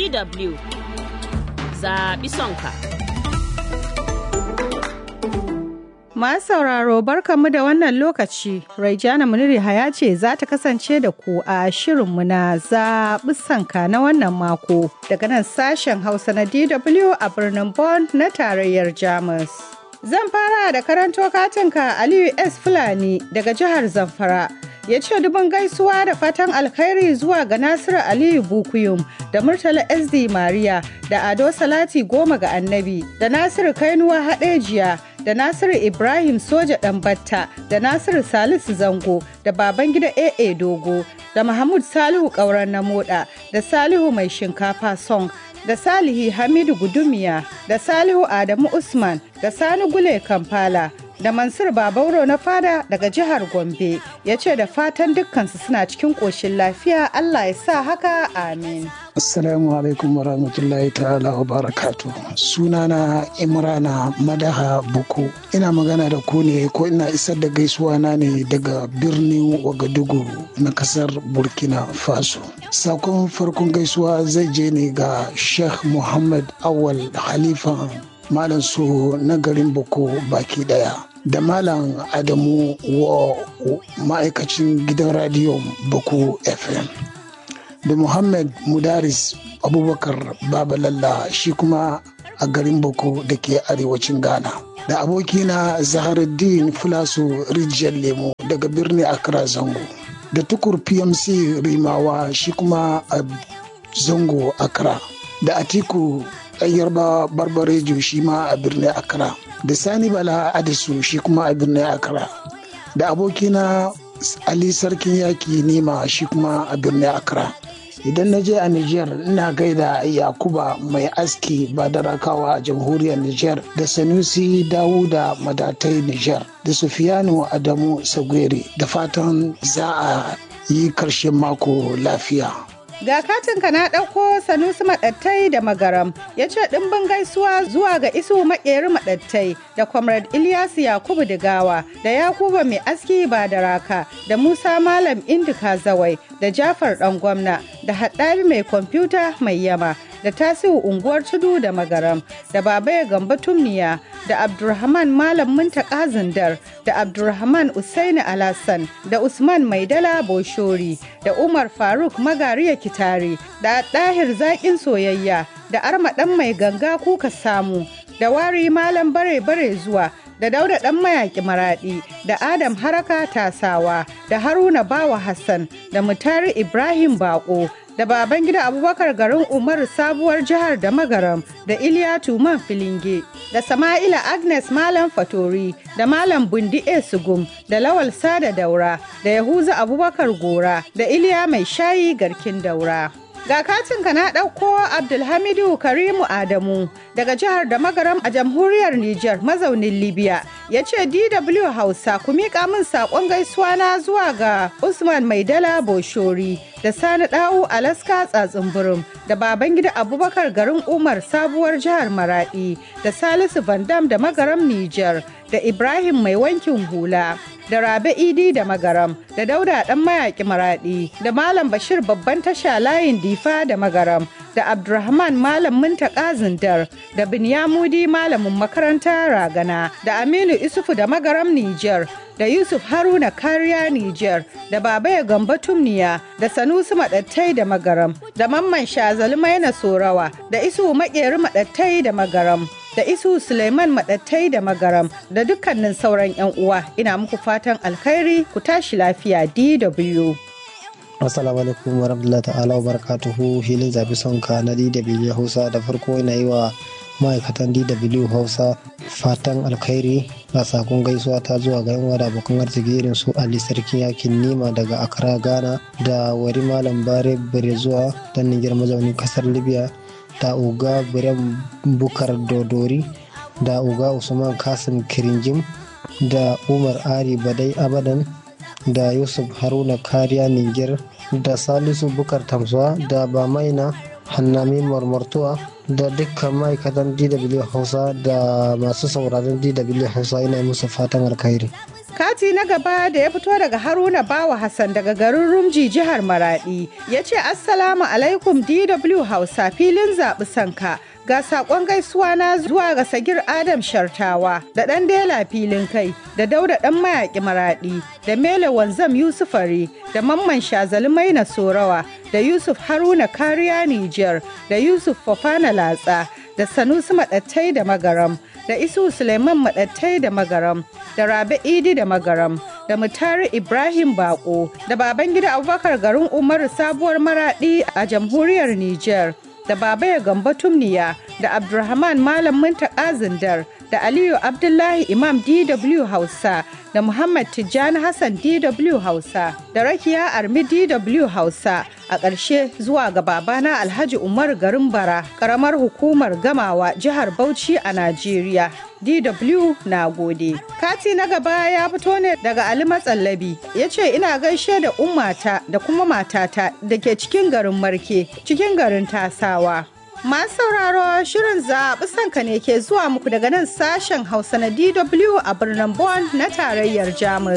DW zaɓi sonka. Masu sauraro barkanmu da wannan lokaci, Raijana Muniri Haya ce za ta kasance da ku a shirinmu na zaɓi sanka na wannan mako daga nan sashen Hausa na DW a birnin Bonn na tarayyar Jamus. Zan fara da karanto katinka Aliyu S. Fulani daga jihar Zamfara. ya ce dubin gaisuwa da fatan alkhairi zuwa ga Nasiru Aliyu Bukuyum da Murtala SD Mariya da Ado Salati goma ga Annabi da Nasiru Kainuwa Haɗejiya da Nasiru Ibrahim Soja Ɗanbatta da Nasiru Salisu Zango da Babangida AA Dogo da Mahmud Salihu Ƙauren na Moda da Salihu Mai Shinkafa Song da Salihi Hamidu Gudumiya da Salihu Adamu Usman da Sani Gule Kampala da Mansur Babauro na fada daga jihar Gombe ya ce da fatan dukkansu suna cikin ƙoshin lafiya Allah ya sa haka amin. Assalamu alaikum wa rahmatullahi ta'ala wa barakatu. Sunana Imrana Madaha Buku. Ina magana da ku ne ko ina isar da gaisuwa na ne daga birnin Wagadugu na kasar Burkina Faso. Sakon farkon gaisuwa zai je ne ga Sheikh Muhammad Awal Halifa Malam su na garin Boko baki daya. Da Malam Adamu wa ma'aikacin gidan radiyon Boko FM. Da Muhammad Mudaris Abubakar Babalalla shi kuma a garin Boko da ke arewacin Ghana. Da abokina Zaharuddin Fulasu Rijiyar Lemo daga birnin Accra Zango. Da tukur PMC Rimawa shi kuma a Zango Accra. Da Atiku yarba barbarejo shi ma a birnin accra da sani bala adisu shi kuma a birnin accra da abokina ali sarkin yaki nema shi kuma a birnin accra idan na je a niger ina gaida yakuba mai aski ba da rakawa a jamhuriyar niger da sanusi dawuda madatai niger da sufiyanu adamu sagwere da fatan za a yi karshen mako lafiya Ga katinka na ɗauko Sanusi Maɗattai da Magaram ya ce ɗimbin gaisuwa zuwa ga isu maƙeri Maɗattai da Comrade Ilyasu Yakubu Digawa da Yakuba Mai Aski ba da Raka da Musa Malam Indika Zawai da Jafar Ɗan Gwamna da Haɗabi Mai Kwamfuta Mai Yama da Tasiu Unguwar Tudu da Magaram da Babaya Gamba Tumniya da Abdulrahman Malam Muntaka Zindar da Abdulrahman Usaini Alassan da Usman Maidala Boshori da Umar Faruk Magariya Kitare da Ɗahir Zaƙin Soyayya da Armaɗan Mai Ganga Kuka Samu da Wari Malam Bare Bare Zuwa da Dauda Ɗan Mayaƙi Maraɗi da Adam Haraka Tasawa da Haruna Bawa Hassan da Mutari Ibrahim Bako da baban gida abubakar garin umaru sabuwar jihar da magaram da iliya tuman filinge da sama'ila agnes malam fatori da malam bundi e sugum da lawal sada daura da yahuza abubakar gora da iliya mai shayi garkin daura ga katinka na ɗauko abdulhamidu karimu adamu daga jihar da magaram a jamhuriyar niger mazaunin libya ya ce dw hausa ku miƙa min saƙon gaisuwa na zuwa ga usman maidala boshori da sani ɗawu alaska tsatsin da baban gida abubakar garin umar sabuwar jihar maradi da salisu vandam da magaram niger da ibrahim mai wankin hula da rabe idi da magaram da dauda dan mayaki maradi da malam bashir babban tasha layin difa da magaram da abdulrahman malam muntaka zindar da binyamudi malamin makaranta ragana da aminu isufu da magaram niger da Yusuf Haruna Kariya Niger da Babaya Gamba Tumniya da Sanusi Maɗattai da Magaram da Mamman Shazali Maina Sorawa da Isu Maƙeri Maɗattai da Magaram da Isu Suleiman Maɗattai da Magaram da dukkanin sauran 'yan uwa ina muku fatan alkhairi ku tashi lafiya DW. Assalamu alaikum wa rahmatullahi ta'ala wa barakatuhu hilin zabi sonka na DW Hausa da farko ina yi wa ma'aikatan DW Hausa fatan alkhairi a sakon gaisuwa ta zuwa ga yan da abokan arziki irin su Ali Sarkin Yakin Nima daga Accra Ghana da Wari Malam Bare Bare zuwa dan Niger mazaunin kasar Libya da Uga Birem Bukar Dodori da Uga Usman Kasim Kirinjim da Umar Ari Badai Abadan da Yusuf Haruna Kariya Niger da Salisu Bukar Tamsuwa da Bamaina Hannami Marmartuwa da dukkan ma'aikatan DW Hausa da masu sauraron DW Hausa ina musu fatan alkhairi. Kati na gaba da ya fito daga Haruna Bawa Hassan daga garin Rumji jihar Maradi ya ce Assalamu alaikum DW Hausa filin zaɓi sanka. Ga saƙon gaisuwa na zuwa ga Sagir Adam Shartawa da ɗan Dela filin kai da Dauda ɗan mayaƙi Maraɗi da Mele Wanzam Yusufari da Mamman Shazali Maina Sorawa da Yusuf Haruna Kariya Nijar da Yusuf Fofana Latsa da Sanusi Maɗattai da Magaram da Isu Suleiman Maɗattai da Magaram da Rabe Idi da Magaram da Mutari Ibrahim Bako da Babangida Abubakar garin Umaru Sabuwar Maraɗi a jamhuriyar Nijar. da Babaya Gambo Tumniya da Abdulrahman Malam Muntaka Zindar da Aliyu Abdullahi Imam DW Hausa da Muhammad Tijjani Hassan DW Hausa da Rakiya Armi DW Hausa a ƙarshe zuwa ga babana Alhaji Umar Garin Bara ƙaramar hukumar Gamawa jihar Bauchi a Najeriya. DW na gode. Kati na gaba ya fito ne daga Ali Matsallabi ya ce ina gaishe da ummata da kuma matata da ke cikin garin Marke cikin garin Tasawa. Masu sauraro shirin zaɓi sanka ne ke zuwa muku daga nan sashen Hausa na DW a birnin Bonn na tarayyar Jamus.